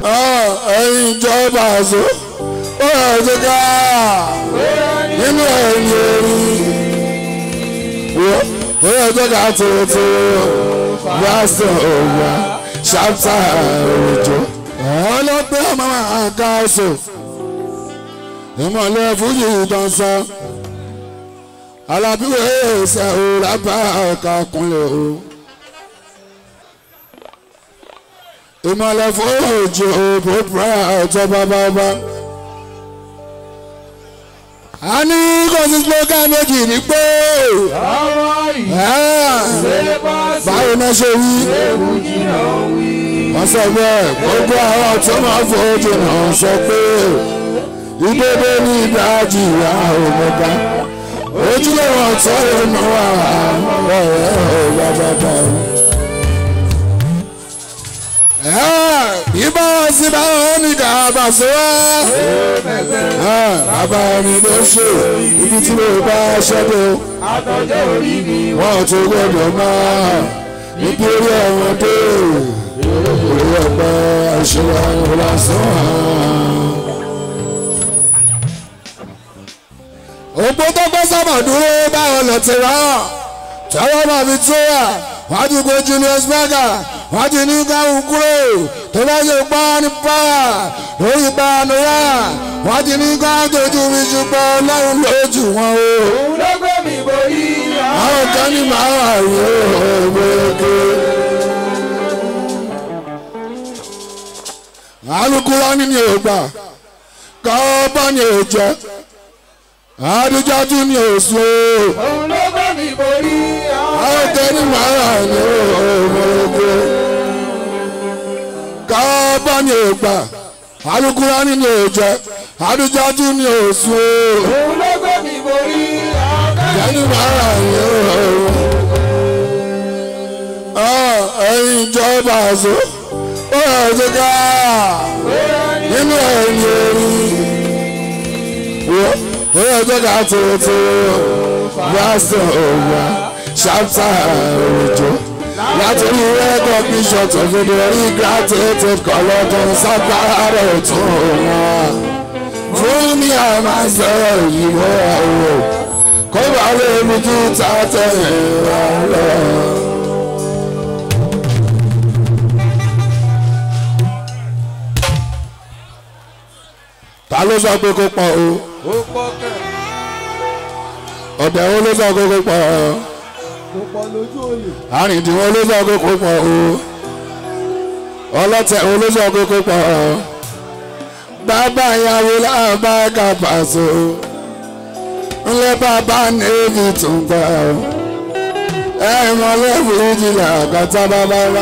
ẹ̀yin ìjọba àṣọ ó yẹ kí ká nínú ẹ̀yìn orí ó yẹ kí ká tuntun yásọ̀ òwà ṣáfà òjò ọlọ́pẹ́ mama àkàṣọ ìmọ̀lẹ́ fújì dansa alábíwé ẹsẹ̀ òrà bá ọ̀ka kúnlẹ̀ o. ìmọ̀lẹ̀ fújì òpópó ọ̀tọ̀ bábábá. a ní kò sí slogan méjì ní pé báwo náà ṣe wí wọ́n sọ bẹ́ẹ̀ gbogbo àwọn tó máa fojú náà sọ pé ìdódó ní ìdájì ìyá òmùgá ojúlówó ọ̀tọ́ ìrìnà wà ọ̀rẹ́ ọ̀gbàgbàgbà. Ibà wá sí báwọn oníkà àbàṣọ wá. Bàbá mi ló ṣe ibi tí mo bá ṣẹ́dọ̀. Wọ́n tún gbọ́dọ̀ máa nítorí àwọn dé. Orí ọ̀pẹ àṣírà ìlàsán. òpó tó gbọ́ sábà dúró báwọn lọ ti rà á tọ́wọ́ máa fi tó wà wọ́n ti gbé Julius Berger wọ́n ti ní káwọn kúrò tó bá ṣe pa ní pààyà lórí ìpànìyà wọ́n ti ní káwọn tójú mi ṣùgbọ́n lọ́run lójú wọn o. òun ló gbé mi borí àwọn kan ní màá wà rí òwòkè. alukura ní ní ògbà kọ́ bá ní òjẹ́ àdìjájú ní òsùn o. òun ló gbé mi borí àwọn tẹni màrà ní òmòrògbò kábà ní ògbà alukura ní ní òjẹ àdìjájú ní òsùn o. òun ló gbé mi borí tẹni màrà ní òmòrògbò. ẹ̀yin ìjọba àṣọ ó yẹ kí ká nínú ẹ̀yìn orí ó yẹ kí ká tuntun yásọ̀ òwà ṣáfà òjò látòrí rẹ́kọ̀ bishop òfin orí gratitude kọlọ́dún sábàárẹ̀ tún wọn fún mi àmàṣẹ òyìnbó ẹ̀wọ̀ kó bá lè mú kí ta tẹ̀yìn wá lọ. ta ló sọ pé kó pọ̀ o ó pọ̀ kẹ̀ ọ̀dẹ̀ wo ló sọ pé kó pọ̀ o kó pọ̀ lójú òye àrìndínwó ló sọ pé kó pọ̀ o ọlọ́tẹ̀ wo ló sọ pé kó pọ̀ o bàbá ìyàwó làbá kàpàṣọ ńlẹ̀ bàbá nèéfì tún gbà o ẹ̀ mọ̀lẹ́bù ìjìnlẹ̀ àkàtà bàbá wa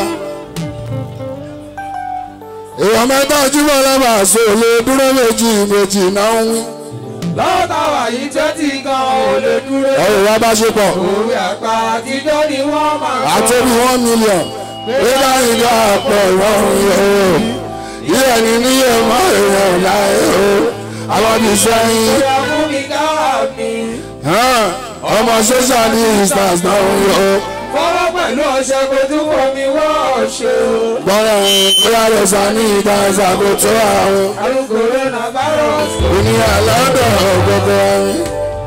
èèyàn mẹ́ta ojúbọ lọba àṣọ lè dúró méjì méjì náà ń wí. lọ́tà wà yìí tẹ́tí gan ò lè dúró ọ̀rọ̀ wa bá ṣe pọ̀ òwe àgbà àtijọ́ ni wọ́n máa sọ àtòbí one million nígbà ìgbà àpọ̀ ìrọ̀rùn yìí o yíyẹ ní níyẹ mọ́ èèyàn láyé o àwọn ti sẹ́yìn ìyá fún mi káwá mi ọmọ social distance náà ń yọ fọwọ́ pẹ̀lú ọṣẹ kò tún fọ mi wọ́ ọ̀ṣẹ́ o gbọ́dọ̀ bóyá lè sá ní ìdá ìṣàkóso àwọn àrùn coronavirus ènìyàn lọ́dọ̀ gbogbo ẹni.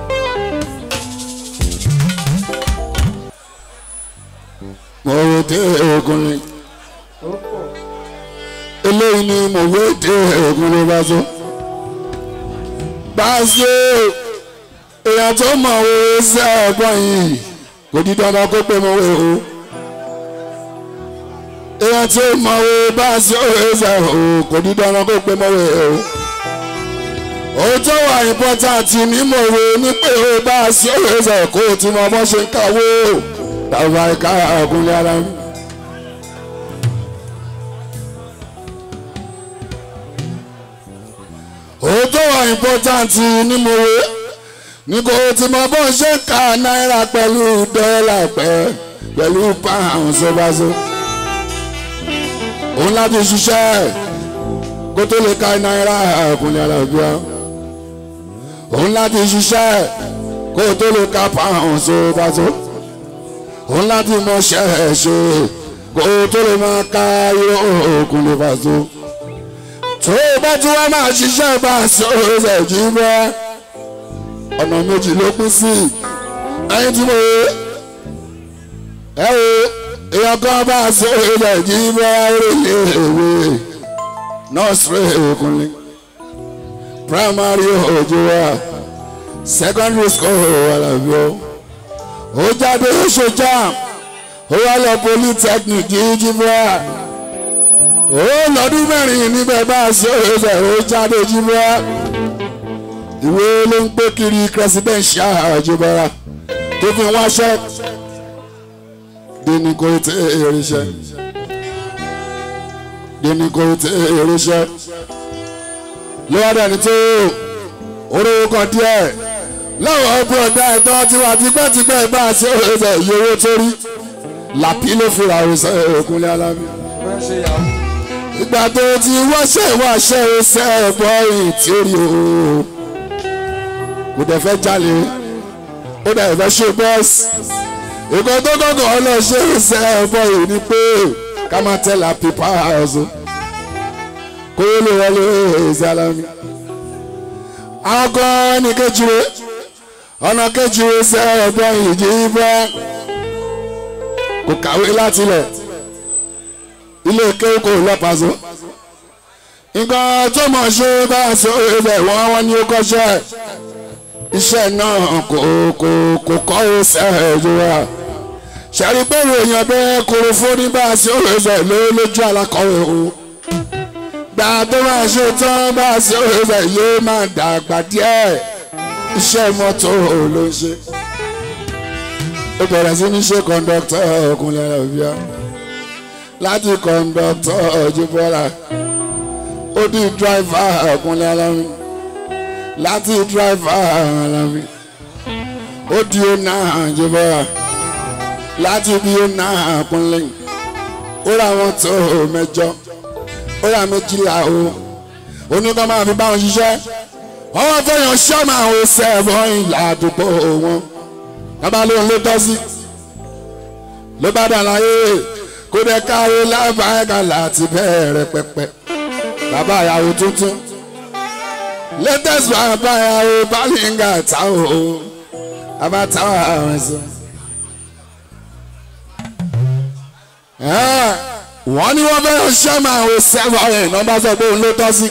mo wò dé ogun ni ó pọ̀ eléyìí ni mo wò dé ogun ló bá so. Báṣe èèyàn tó mọ̀ wo ṣe ọgbọ́n yìí kò di dandan kó pé mo wé o. èèyàn tó mọ̀ wo báṣe òwe ṣe o kò di dandan kó pé mo wé o. ohun tó wà important ní mo wé ní pé o báṣe òwe ṣe kó o ti mọ bó ṣe ń kàwé o. tàbí àìká ọkùnrin ara mi. ohun tó wà important ní mo wé ní kò tí mo bọ́ ṣe ń ka náírà pẹ̀lú dọ́là pẹ́ pẹ̀lú pound sọ́bàṣọ́ òun láti ṣiṣẹ́ kó tó lè ka náírà ọkùnrin alábíà òun láti ṣiṣẹ́ kó tó lè ka pound sọ́bàṣọ́ òun láti mọ ṣẹ́ ẹ̀ ṣe kó tó lè máa ka irọ́ ọkùnrin fàṣọ tó o bá tún wá máa ṣiṣẹ́ bá a sọ ẹ̀ jí bẹ́ẹ̀ ọ̀nà méjì ló pín sí ẹyin tí mo ẹ o èèyàn kan bá a sọ ẹ̀ jí bẹ́ẹ̀ rèlé ìwé nọ́ọ̀sì òkùnrin primary òjò wa secondary school alábí o ó jáde ó ṣe jam ó wá lọ polytechnic jíjí bẹ́ẹ̀ ó lọ́dún mẹ́rin níbẹ̀ bá a ṣe òṣèlú ó jáde jí bẹ́ẹ̀ ìwé ló ń gbé kiri presidential àjọbára tó fi wáṣẹ́ dèní kò tẹ èrèṣẹ́ dèní kò tẹ èrèṣẹ́ lọ́wọ́dà ní tó orówó kan díẹ̀ lọ́wọ́ bọ̀dá ẹ̀tọ́ tiwa tipẹ́tipẹ́ bá a ṣe òṣèlú iye owó tó rí làpí ló fi ra òṣèlú òkúnlé alábí Wọ́n ṣe yàwó. ìgbà tó ti wáṣẹ́ wáṣẹ́ ṣe ẹ̀bọ yìí tí ó rí o kò dẹ̀ fẹ́ jalè ó dẹ̀ fẹ́ ṣe bọ́ọ̀sì ìkọ́ tó kọ́kọ́ ọlọ́ṣẹ́ ṣe ẹ̀bọ yìí ni pé ká máa tẹ̀lé pípa ọ̀ṣun kó yé lè wọlé ìsàlámì àwọn kan ní kejìwe ọ̀nà kejìwe ṣe ẹ̀bọ yìí jí bẹ́ẹ̀ kò kàwé látilẹ̀ ilé kéwù kò lọ́pàá nǹkan tó mọ̀ ṣe bá a sọ ibẹ̀ wọ́n wọ́n ní ó kọ́ṣẹ́ iṣẹ́ náà kò kò kò kọ́ ó sẹ́ẹ̀jù wa ṣàrí pé èèyàn bẹ́ẹ̀ kóró fún ní bá a sọ ibẹ̀ ló lójú alákọ̀wé o gbà tó máa ṣe tán bá a sọ ibẹ̀ yóò máa dàgbà díẹ̀ iṣẹ́ mọ́tò ló ń ṣe ó bẹ̀rẹ̀ sí ní ṣe kọ́ńdọ́tọ̀ ọkùnrin ẹ̀rọ bíi láti kọ̀ǹdọ̀tọ̀ ọ̀jọ̀bọ̀ra ó di dráìvà ọ̀kúnlẹ̀ alámi láti dráìvà alámi ó di ọ̀nà ọ̀jọ̀bọ̀ra láti bí ọ̀nà ọ̀kúnlẹ̀ ó ra wọn tó mẹ́jọ ó ra méjìlá o oníkan máa fi bá wọn ṣiṣẹ́ ọwọ́ fẹ́yàn ṣọ́ọ̀mù àwọn sẹ́ẹ̀bọ̀ ìlà àdúgbò wọn bàbá lóun ló tọ́ sí ló bá dà láyé kó dẹ káwé lábàáyà láti bẹ̀rẹ̀ pẹpẹ bàbá ìyàwó tuntun latest bàbá ìyàwó bálíngà táwọn o bàbá táwọn àwọn ẹsẹ. wọ́n ní wọ́n fẹ́ràn sẹ́mà àwọn sẹ́fọ̀ ẹ̀ náà bá sọ pé òun ló tọ́ sí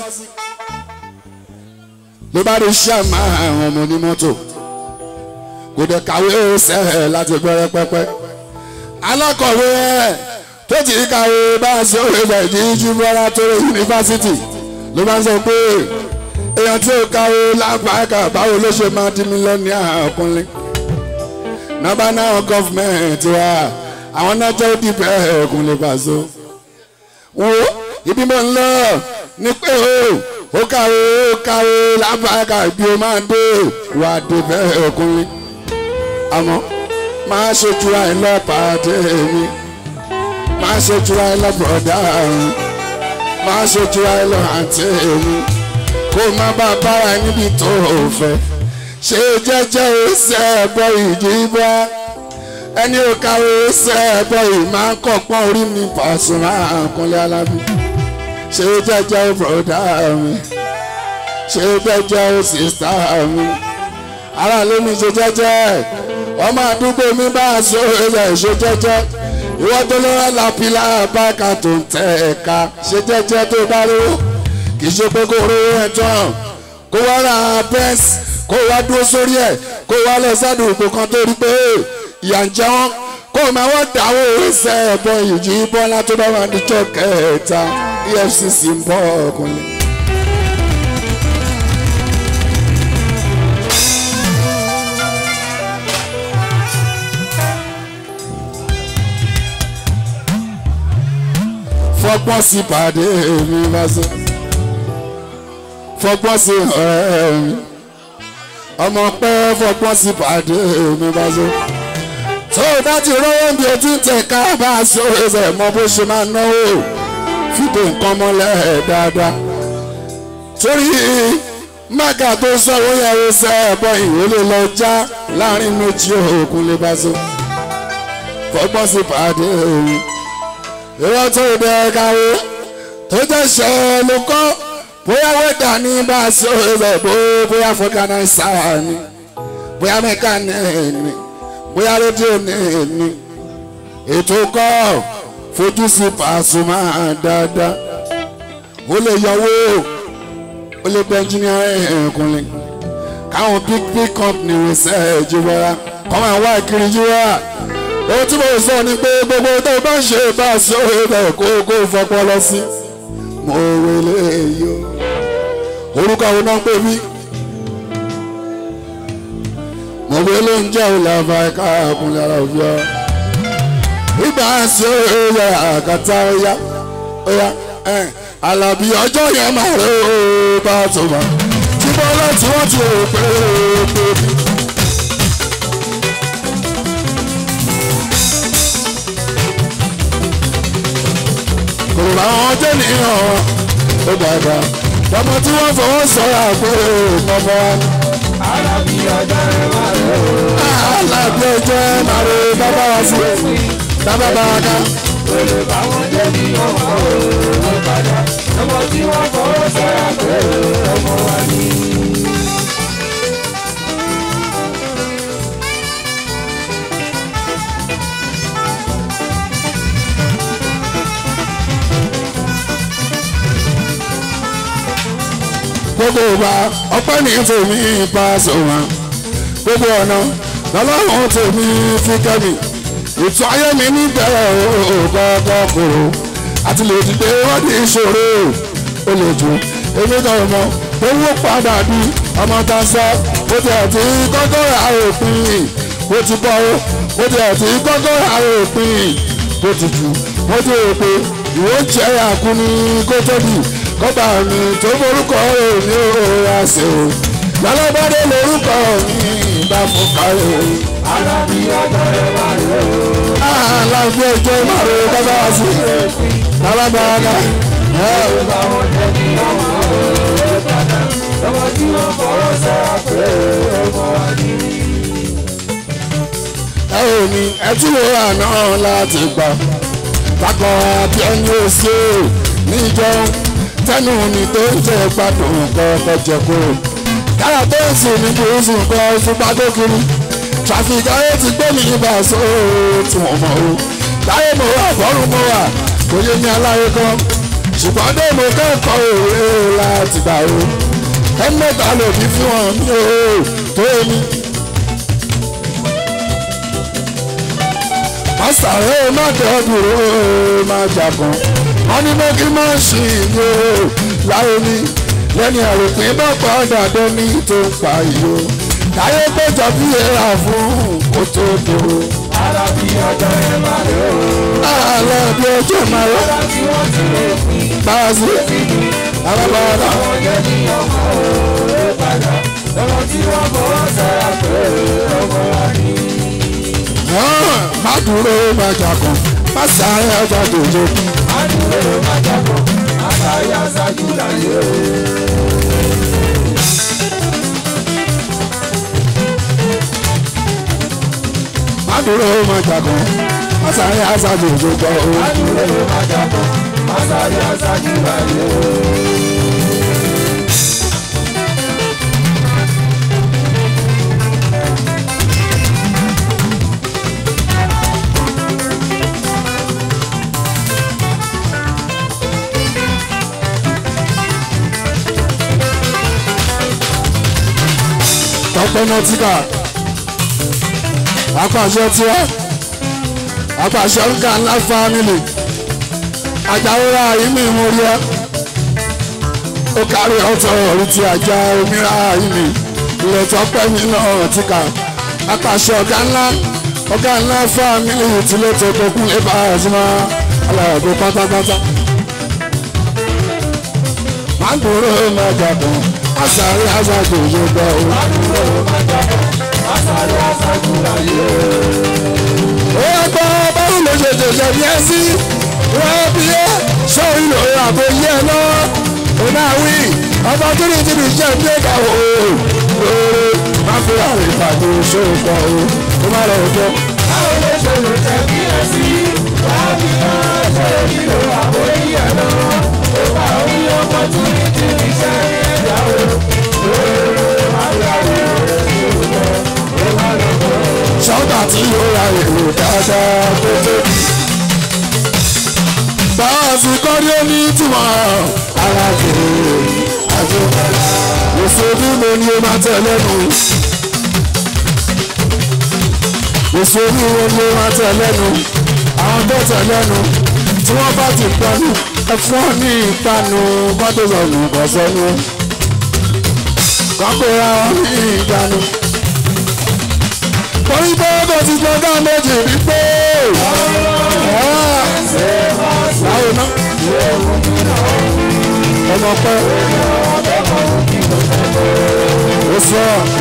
ló bá rí sẹ́mà àwọn ọmọ onímọ́tò kò dẹ káwé ó sẹ́ẹ̀ láti bẹ̀rẹ̀ pẹpẹ alákọ̀wé ẹ̀ tó ti kàwé bá a ṣe òwe bẹ̀ ní jùmọ̀lá tó rẹ̀ yunifásitì ló máa ń sọ pé èèyàn tí ó kàwé lápáàkà báwo ló ṣe máa di mílíọ̀nìà ọkùnrin nọ́bà náà gọ́fìmẹ̀ntì wa àwọn náà jẹ́ òdìbẹ̀ ẹ̀kún lè bá so. wo ibi mo ń lọ ní pé o ó kàwé ó kàwé lápáàkà bí o máa dé wà débẹ̀ ọkùnrin àmọ́ máa ṣojú àìlọ́pàá dé mi máa ṣe jura ẹ lọ bọ̀dá ọ̀run máa ṣe jura ẹ lọ àǹtí mi kó má bá bára níbi tó o fẹ́ ṣe jẹ́jẹ́ ẹsẹ̀ ẹ̀bọ ìdí bá ẹni ò kàwé ẹsẹ̀ ẹ̀bọ yìí máa ń kọ̀pọ̀ orí mi Pasuma Kúnlé Alábí ṣe jẹ́jẹ́ bọ̀dá mi ṣe jẹ́jẹ́ sísá mi ara ló mi ṣe jẹ́jẹ́ ọmọ àdúgbò mi bá a sọ ẹ̀ṣẹ̀ ṣe jẹ́jẹ́ ìwọ́n tó lọ́wọ́ làpìlà báka tó ń tẹ̀ ẹ̀ka ṣe jẹ́jẹ́ tó bá rówó kì í ṣe pé kó rówó ẹ̀ tán kó wá ra bẹ́ẹ̀sì kó wá dúró sórí ẹ̀ kó wá lọ sádùúgbò kan tó rí pé ìyà ń jẹ wọ́n kó o máa wọ́n dáwọ́ ẹsẹ̀ ẹ̀bọ ìjì bọ́lá tó bá wà níjọ́ kẹta EFCC ń bọ̀ ọkùnrin. fọgbọ́n sí pàdé mi bá so fọgbọ́n sí ọ̀rẹ́ mi ọmọ pẹ́ fọgbọ́n sí pàdé mi bá so tó o bá ti rówó bí o ti ń tẹ̀ ká bá a so ẹsẹ̀ mọ bó ṣe máa náwó fìdí nǹkan mọ́lẹ̀ dáadáa torí mága tó sọ̀rọ̀ yẹn ó sẹ́ ẹ̀bọ ìwé lè lọ já láàrin méjì òkun lè bá so fọgbọ́n sí pàdé mi ìwọ tó dẹ káwé tó jẹ́ ṣẹ́ ló kọ́ bóyá wẹ́dà ní bá a sọ ẹ̀rọ bó bóyá fọ́gánáísà ni bóyá mẹkáníìkì ni bóyá rédíò ní ní ètò kọ́ fojú sí Pasuma dáadáa ó lè yọwó ó lè bẹ ẹnjìnìá ẹ̀kúnlẹ̀ káwọn big big company research wẹ́ra kọ́ máa wá kiri yíwá ohun tí mo sọ ni pé gbogbo tó bá ń ṣe bá a sọ ẹ̀rọ kó kó fọpọ́ lọ sí mo wele yo orúkọ àwọn náà ń pè mí mo wele ń jẹ́ òlàfà ẹ̀ka àkùnlé ara òbí ọ ìgbà sí òye àkàtà ọ̀yá ọ̀yá alábí ọjọ́ yẹn máa rẹ̀ ó bá tó bá tí bọ́lá tí wọ́n ti rò pé ó tóbi. kò bá wọn jẹ́ nìyàn ó dàgbà ọmọ tí wọ́n fọwọ́ sọ̀rọ̀ àpò ọmọ wa. alábí ọjọ́ ẹ máa rẹ̀ ó. alábí ọjọ́ ẹ máa rẹ̀ bàbá wa sí bàbá bá wa ká. olè báwọn jẹ́ ní ọmọ òun padà ọmọ tí wọ́n fọwọ́ sọ̀rọ̀ pé ọmọ wa ní. gbogbo ìgbà ọpẹ́ ní tèmi bá sọ̀rọ̀ gbogbo ọ̀nà lọ́lọ́run tèmi fi kẹ́mi ètò ayé mi níbẹ̀rẹ̀ ògọ́gọ́ kòrò àti lè dìde wọ́n di ìṣòro ó lè jù èmi kan mọ owó padà bí ọmọ tá a sọ ó ti àti kọ́kọ́ ra òpin ó ti bọ́ ó ti àti kọ́kọ́ ra òpin ó ti jù ó ti rò pé ìwọ jẹ́ àkúni kó tóbi kọ́ba mi tó forúkọ èmi ò ra ṣe o lọ́lọ́bàdé lórúkọ mi bá fún káyọ̀ alábí ọjọ́ ẹ máa rẹ̀ ó. aláàbí ọjọ́ ìmọ̀ràn kọ́ba wá sí alábàárà olè báwọn jẹ́ ní ọmọ òun padà ọmọ tí wọ́n fọwọ́ sọ̀rọ̀ pé ọmọ wa ní. ẹ ò ní ẹ tí wo àná láti gbà bákan àbí ẹni ò sí o níjọ tẹnu mi tó ń jẹ gbádùn kọkọ jẹ kúrò kára tó ń sùn ní gúúsù nǹkan fúnpá tó kiri tàfíìkì ayé ti gbé mi ibà só tí wọ́n mọ̀ o láyé mo wà bọ́rùn mo wà kò yé mi aláyé kan ṣùgbọ́n dé mo kẹ́kọ̀ọ́ òwe láti gbà o ẹni mẹ́ta lòdì fún wọn mi o tó èmi. pásítàrẹ́ má dẹ́dùró má jàgàn wọ́n ní mẹ́kí má ṣì yó láyé ní lẹ́ni àròpin bá padà dẹ́ni tó ń pa yó táyé péjọ bí ẹ̀rà fún kó tó dúró. alábí ọjọ́ ẹ máa rẹ̀ ó. àlọ́ bí ọjọ́ máa rọ́ ọlá tí wọ́n ti lè pín báàsì alábàárà àwọn jẹ́ ní ọmọ òun padà ọmọ tí wọ́n fọwọ́ sọ̀rọ̀ pé ọmọ wa ní. má dúró má jàgàn má sáré ọjà dòjò adúlé máa jábọ̀ àtàrí aṣáájú láyé o. má dúró má jàgàn má sáré ọjà dòjò jọ o. adúlé máa jábọ̀ àtàrí aṣáájú láyé o. tọpẹ nọtíkà apàṣẹ tiẹ apàṣẹ nǹkan ńlá fámìlì àjàwòrán àyíní ìmúrí ẹ ó kárí ọtọ orí ti àjà omíra àyíní ilẹ̀ tọpẹ mi náà tíkà apàṣẹ ọ̀gá ńlá ọ̀gá ńlá fámìlì tìlẹ̀ tó kọkún lè bá àzùmá aláàbò pátápátá má gbòòrò má jàdùn àṣàrí àṣàjò yóò gbọ́ o. adúlé máa jábọ̀ àtàrí aṣáájú láyé o. ó yẹ gbọ́ báwo ló ṣe ṣẹ̀ṣẹ̀ bí ẹ sí wọ́n bí ẹ ṣọ́ ìlò àbò yẹ lọ onáwí ọba tó ní tìbí jẹ́ bí ẹ̀ka o lóore má fi àrè ìpàdé ṣòkò o kó má lọ jọ. báwo ló ṣe lè jẹ́ kí ẹ sí wàá bí wọ́n ṣe nílò àbóyí ẹ̀ lọ. ó bá orí ọmọ tó ní ti fi ṣe dáadáa tó tóbi. báwa sì kọ́rí ó ní ìtumọ̀ ara kìí àjọ òṣèlú mo ní o máa tẹ̀ lẹ́nu. òṣèlú mo ní o máa tẹ̀ lẹ́nu. àwọn tó tẹ̀ lẹ́nu tí wọ́n bá ti panu ẹ̀fọ́ ní ìpanu bọ́dọ̀ sọ̀nù kọ̀sọ́nù. kọ́kọ́ra wọn ní ìjánu. torí pé kò ti gbọ́dọ̀ méjì wípé. báwo ná. ọmọ pẹ́. ó sọ.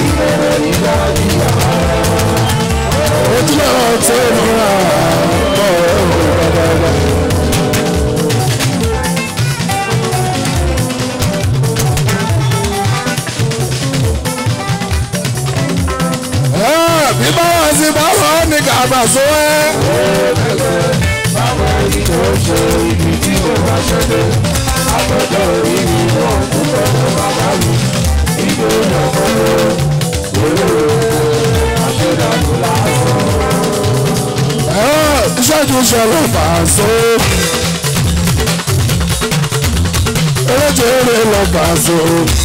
ojúlẹ̀ ọ̀tẹ̀ ìmúra ọ̀rọ̀ bí báwa sí báwa ní kàbà só ẹ́. báwo ni kò ṣe ibi tí kò bá ṣẹlẹ̀ àpẹjọ orí mi náà kú lọ́dọ̀ bàbá mi ìgbé ìyàwó àṣẹdàgbò lásán. ìṣẹ́jú ṣẹlẹ̀ fàṣọ. eréje eré lọ fàṣọ.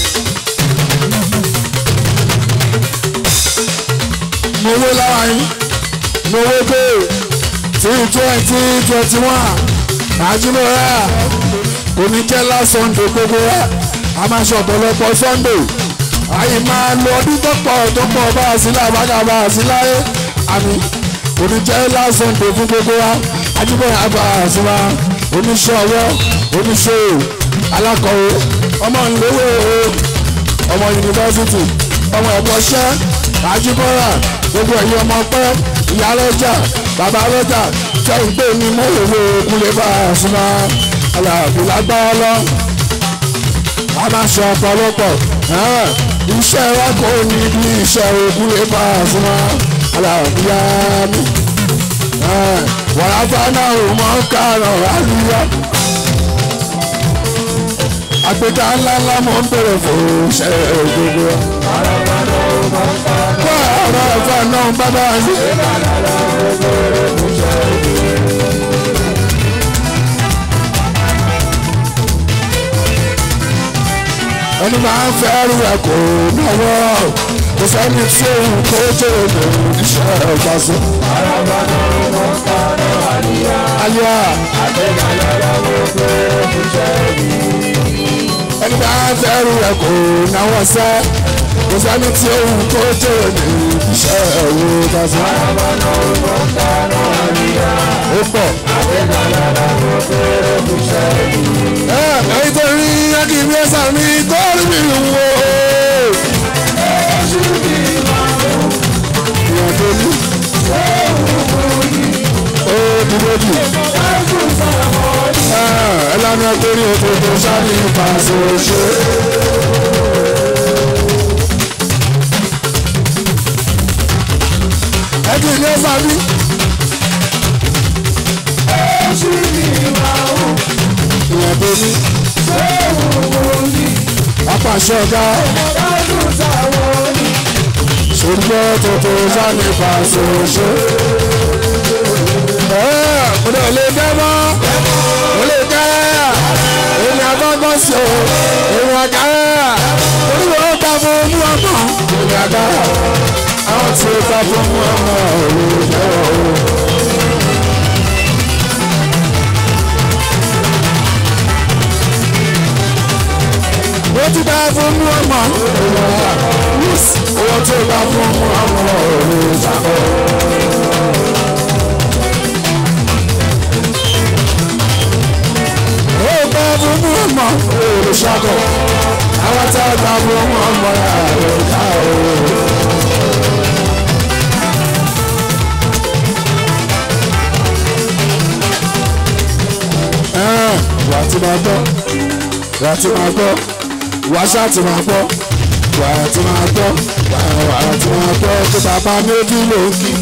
mo wé lára yín mo wé pé tí twenty twenty one àjùmọ̀ra kò ní jẹ́ last Sunday gbogbo rẹ̀ a máa ṣe ọ̀pọ̀lọpọ̀ Sunday àyè máa lo ọdún tó pọ̀ tó pọ̀ bá a sí lábàgà bá a sí láyé àmì kò ní jẹ́ last Sunday fún gbogbo wa àjùmọ̀ra bá a sí wa oníṣẹ́ ọwọ́ oníṣòwò alákọ̀wé ọmọ ìléwé ọmọ yunifásitì ọmọ ẹ̀kọ́ṣẹ́ àjùmọ̀ra gbogbo ẹ̀yin ọmọ pẹ́ ìyá lọ́jà bàbá lọ́jà tẹ́ ń pè ní mọ́wòwò kúlẹ̀ bá a súnmọ́ aláàbò lágbára lọ. a máa ṣe ọ̀pọ̀lọpọ̀ iṣẹ́ wa kò ní bí iṣẹ́ òkúlẹ̀ bá a súnmọ́ aláàbò yá mi. wàrà náà ò mọ̀ kárọ̀ àlùyá. àgbéga ńláńlá mọ̀ ń bèrè fún iṣẹ́ gbogbo. Kọ́ ọ̀rọ̀ ẹ̀fọ́ náà bábá yín. ẹni máa ń fẹ́ rú ẹ̀ kò náwó kò sẹ́ni tí òun kó jẹ́ òun iṣẹ́ ọ̀gbà sí. Ayé ẹni máa ń fẹ́ rú ẹ̀ kò náwó sẹ́ kò sẹ́ni tí òun kó jẹ́ òun iṣẹ́ ọ̀gbà sí. Ó pọ̀. Ẹ ẹ̀yin tó rí akíní ẹ̀sà mi tó rí mi wò. Ìyàn tó ní. Ó dúró jù. Ẹ lánà torí òkòtò sáré ìpàṣẹ òṣè. Ẹ kì í ní ẹ̀sà mi. Ìyàn tó ní. Apàṣẹ ọ̀gá. Ṣùgbọ́n tuntun sáré ìpàṣẹ òṣè. Mo lè lè dẹ́ mọ́. Mo lè dẹ́. Èmi àgbọ̀ngàn sí o. Èmi àgá. Olúwo ó ta fún mú ọmọ. Èmi àgá. Àwọn tí ó ta fún mú ọmọ òru jẹ́ òru. Ó ti bá fún mú ọmọ. Owó tí ó bá fún mú ọmọ òru jẹ́ ó bá fún mú ọmọ òru ṣàkọ. Àwọn tí ó bá fún mú ọmọ òru ká òru. wà á ti máa gbọ́ wà á ti máa gbọ́ wà á ṣáà ti máa gbọ́ wà á ti máa gbọ́ wà á ti máa gbọ́ tó bàbá méjì ló ń kí.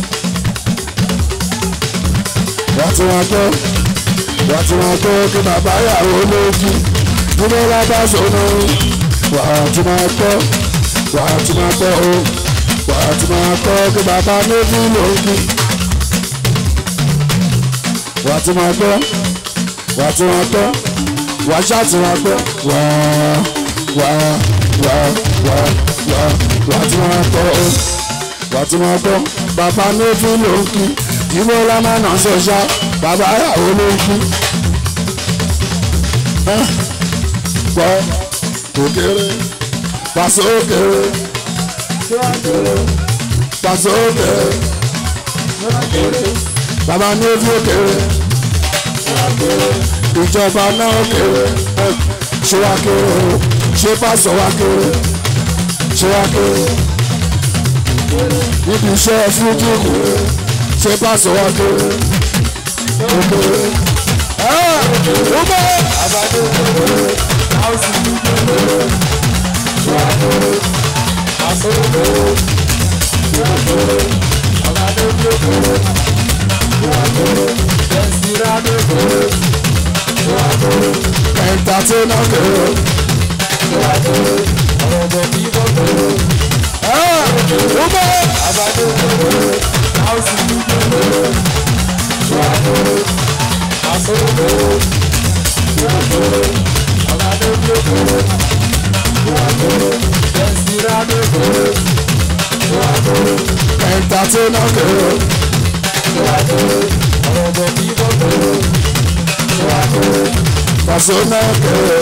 wà á ti máa gbọ́ wà á ti máa gbọ́ tó bàbá yàwó ló ń kí. nínú lábá sọ̀nà wà á ti máa gbọ́ wà á ti máa gbọ́ o wà á ti máa gbọ́ tó bàbá méjì ló ń kí. wà á ti máa gbọ́ wà á ti máa gbọ́ wà á ṣáà ti máa gbọ́ wà á wà á wà á wà á wà á wà á ti máa gbọ́ ó wà á ti máa gbọ́ bàbá méjì ló ń kí ìwé lámànà ṣọṣá bàbá ìyàwó ló ń kí Ẹ́, gbọ́ òkèrè pàṣẹ òkèrè pàṣẹ òkèrè bàbá méjì òkèrè ìjọba náà òkèrè Ẹ́, ṣé wá kéré o ṣé pàṣẹ wá kéré ṣé wá kéré níbi iṣẹ́ fújì kéré ṣé pàṣẹ wá kéré òkèrè. Ẹ́, ó bẹ́ẹ̀. entertainer girl. Ah, Ume. entertainer girl. Persona girl.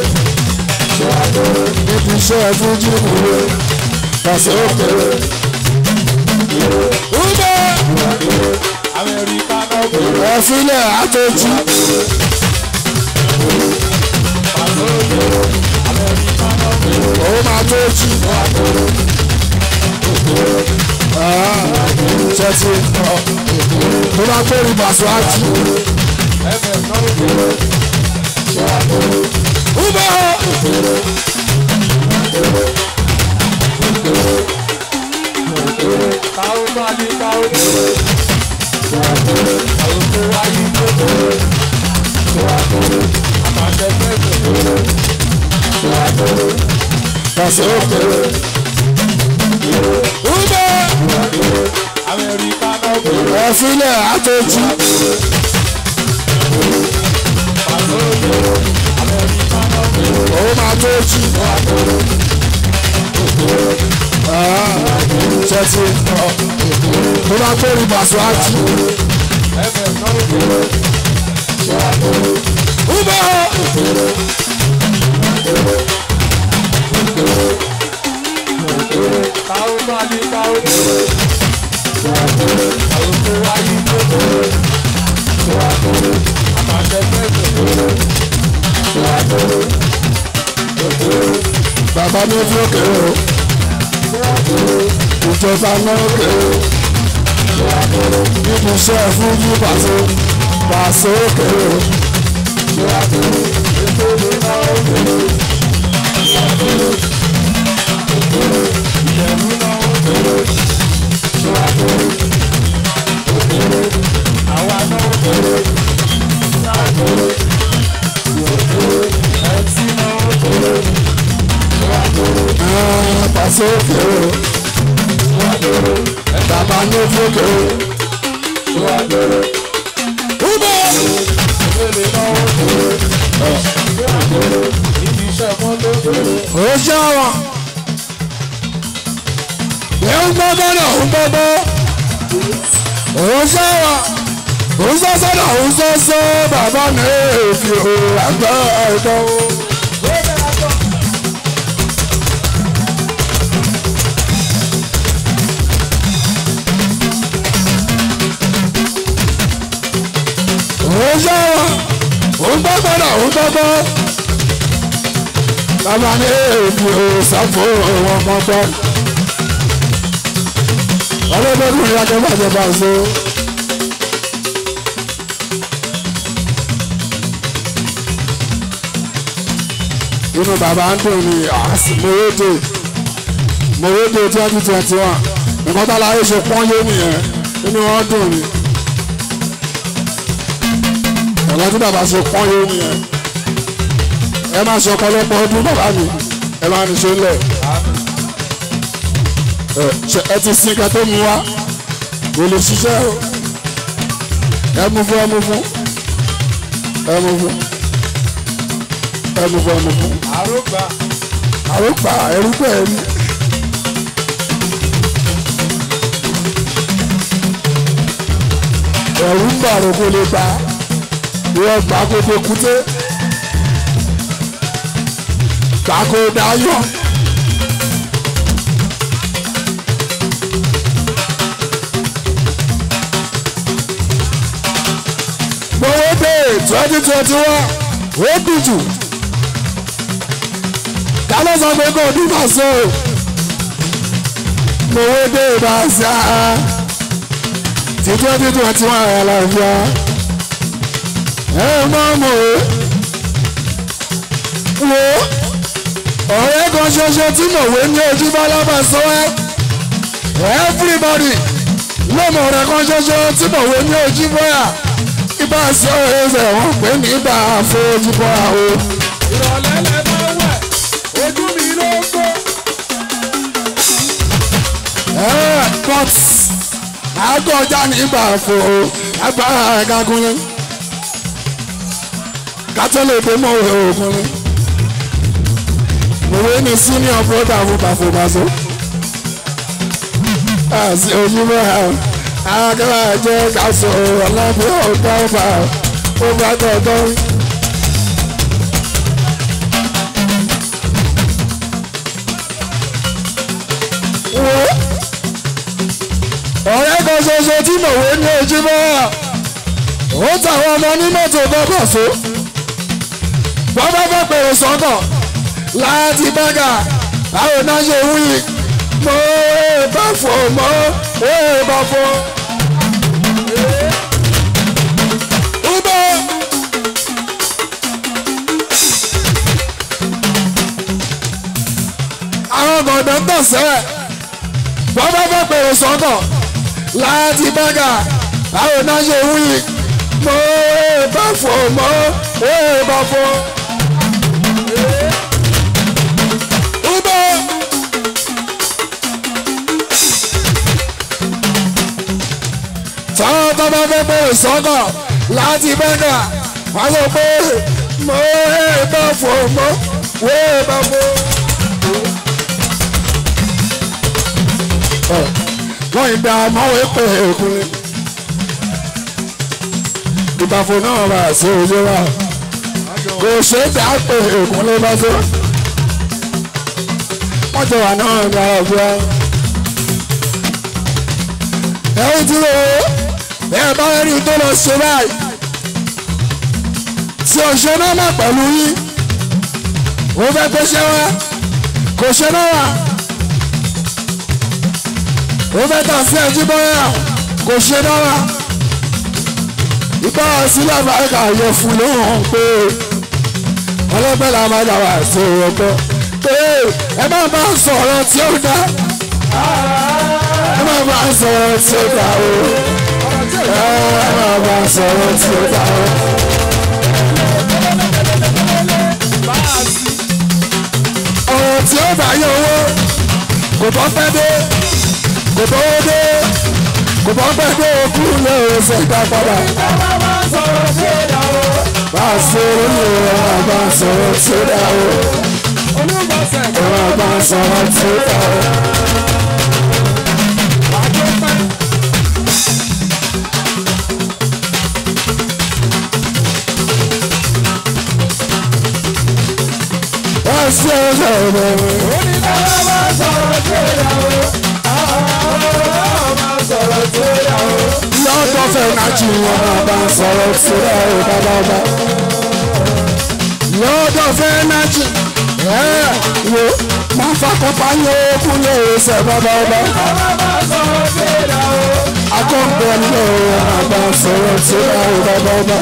Níbi iṣẹ́ fújì kúrò. Persona girl. Ume. Ẹ̀fílẹ̀ àtọ́jú. Ó máa tójú. Ṣẹ́tì mo máa gbé ìbàṣọ àjù. Ume. Persona girl. Ume. Ẹ̀fílẹ̀ àtọ́jú. Ó máa tójú. Ṣẹ́tì mo máa gbé ìbàṣọ àjù. Ume. Bàbá mi fi òkè o. Ìjọba náà òkè o. Níbi iṣẹ́ fújì pàṣẹ pàṣẹ òkè o. Ah, Pàṣẹ òkè o. Bàbá mi fi òkè o. Ume. Ó ṣe àwọn. Ẹ ń gbọ́ bọ́dọ̀ ń gbọ́ bọ́. Ó ṣe àwọn. Ó sọ sọ́dọ̀ ó sọ sọ́ bàbá mi èèfì ò àgbà ẹ̀dọ́. Ó ṣe àwọn. Ó ń gbọ́ bọ́dọ̀ ń gbọ́ bọ́. Bàbá mi èèfì ò sáfò wọn mọ́ gbọ́. Ọlọ́dọ́dún ìyá tó bàjẹ́ bá so. inú bàbá ń dùn ní mòwédè mòwédè twenty twenty one nǹkan tá láyé ṣe pọ́n yé nìyẹn inú wọn dùn ní nǹkan tí bàbá ṣe pọ́n yé nìyẹn ẹ máa ṣe ọ̀pọ̀lọpọ̀ ọdún bàbá mi ẹ máa nìṣó lẹ̀ ẹ ti sin kẹtó mu wá kò lè ṣiṣẹ́ o ẹ mú fún ẹ mú fún ẹmu fún ẹmu fún ẹmu fún àrògbà àròpà ẹrú pẹ̀ rí. ẹ̀rù ń bà rò kó lè gbà ìwọ gbà kó tó kúté gbà kó dáyọ̀. gbowó dé twenty twenty one ó dùn jù ta ló sọ pé kò ní bá so gbowó dé bá ṣá ti twenty twenty one ẹ̀ lọ́fíà ẹ mọ̀ mọ̀ o wo ọ̀rẹ́ kan ṣoṣo tí mọ̀wé ní ojú bá lábà sọ ẹ́ everybody ló mọ̀ ọ̀rẹ́ kan ṣoṣo tí mọ̀wé ní ojú bọ́yà ibà sọ ẹsẹ̀ wọn pé nígbà fojú bọ́yà o. ìrọ̀lẹ́ lẹ máa wẹ̀ ojú mi ló ń gbó. ẹ but àgọ́ ọjà nígbà fò ó agbára ẹ̀ka kúnlẹ̀ kátólì tó mọ̀ òwe òkúnlẹ̀ òwe ni senior brother fún bàfọ̀bàṣọ àti ojúmọ́ akẹ́wà jẹ́ kásọ̀ ọ̀làbí ọ̀gá ọ̀fà ó bá tọ̀tọ̀. ọ̀rẹ́ kan ṣoṣo tí mòwe ní ojúmọ́ ó tàwọn ọmọ ní mọ́tò bọ́bọ̀ so bọ́bá bá pèrè sọ́kọ̀ láti bága báwo náà ṣe wí mo bá fò mọ́ ó bá fò. Ubo. àwọn gbọ̀ngàn tọ̀sẹ̀ bọ́bá bá pèrè sọ́kọ̀ láti bága báwo náà ṣe wí mo bá fò mọ́ ó bá fò. Ubo. táwọn tó bá fẹ́ bẹ̀rẹ̀ sọ́kọ̀ láti bága wọ́n sọ pé mo bá fò mọ́ ó bá fò. wọ́n ìgbà mọ́wé pé èkúnlé ìbàfò náà bá sí ojú wa kò ṣe é dá pé èkúnlé bá tó wọ́n jọ wà náà gba ọ̀gbẹ́ ẹ̀yìn tí ó bẹ́ẹ̀ bá rí tó lọ ṣe báyìí tí o ṣe náà má pẹ̀lú yín ó fẹ́ pé ṣé wá kò ṣe náà wà ó fẹ́ tà sí ẹjú bọ́yà kò ṣe dára ìbá sílẹ̀ àbáríkà yẹ fún ló hàn pé ọlọ́pẹ́ la máa dàgbà sí ọgbọ́n pé ẹ má bá sọ̀rọ̀ tí ó dá ẹ má bá sọ̀rọ̀ tí ó dá o ẹ má bá sọ̀rọ̀ tí ó dá o. ọ̀rọ̀ tí ó bá yẹ owó kò bọ́ pẹ́ dé kò bọ́wọ́ dé kò bọ́ pẹ́ dé okú lé oṣù ìgbà padà. bá a ṣe orí ọ̀rọ̀ àbá sọ̀rọ̀ tí ó dá o. ọ̀rọ̀ àbá sọ̀rọ̀ tí ó dá o. bá a ṣe ọ̀rọ̀ ọ̀rọ̀ lọ́dọ̀ fẹ́ náà jù wọn náà bá ń sọ̀rọ̀ síra ẹ̀ bábábá. lọ́dọ̀ fẹ́ náà jù ẹ̀ wo máa fakọ́pá yẹ okun lè ṣe bábábá. akọ́ǹbẹ̀ ló náà bá ń sọ̀rọ̀ síra ẹ̀ bábábá.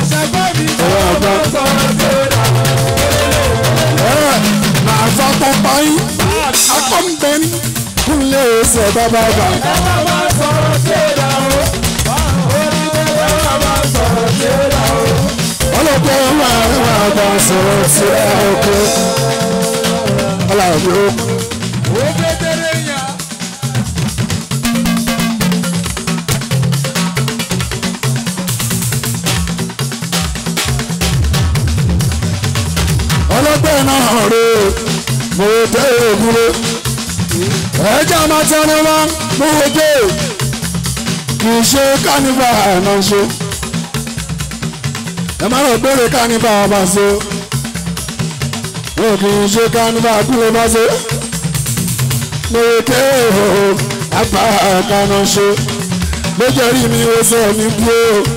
máa fakọ́pá yín akọ́ǹbẹ̀ kúnlẹ̀ ṣe bábábá. ọlọ́pẹ́ máa ń máa bá sọ̀rọ̀ sí ọkọ̀ ọlọ́pẹ́ ó. mo dé òkúrò ẹjọ́ máa tẹnu mọ́ mo dé kì í ṣe kánífà náà ṣe ẹ má lọ gbére kánífà bá ṣe wọn kì í ṣe kánífà kúlẹ̀ bá ṣe mo dé òkúrò apá kaná ṣe lójó rí mi ó sọ ní bí ó